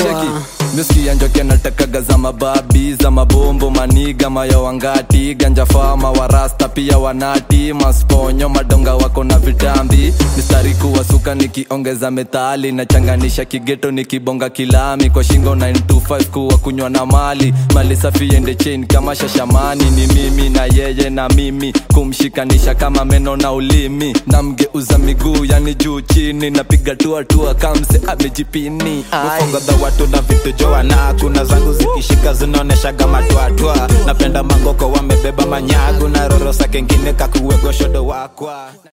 cheki miskia njoke natakaga za mababi za mabombo maniga mayo wangati ganja fama warasta pia wanati masponyo madonga wako na vitambi mistari kuwasuka nikiongeza metali nachanganisha kigeto nikibonga kilami kwa shingo 925 kuwa kunywa na mali mali safi ende chain kama shashamani ni mimi na yeye na mimi kumshikanisha kama meno na ulimi namgeuza miguu yani juu chini napiga tuatua kamse amejipini Ai. ufongodha watu na vitu joana kuna zangu zikishika zinaoneshaga matwatwa napenda mangoko wamebeba manyagu na rorosa kengine kakuwegoshodo wakwa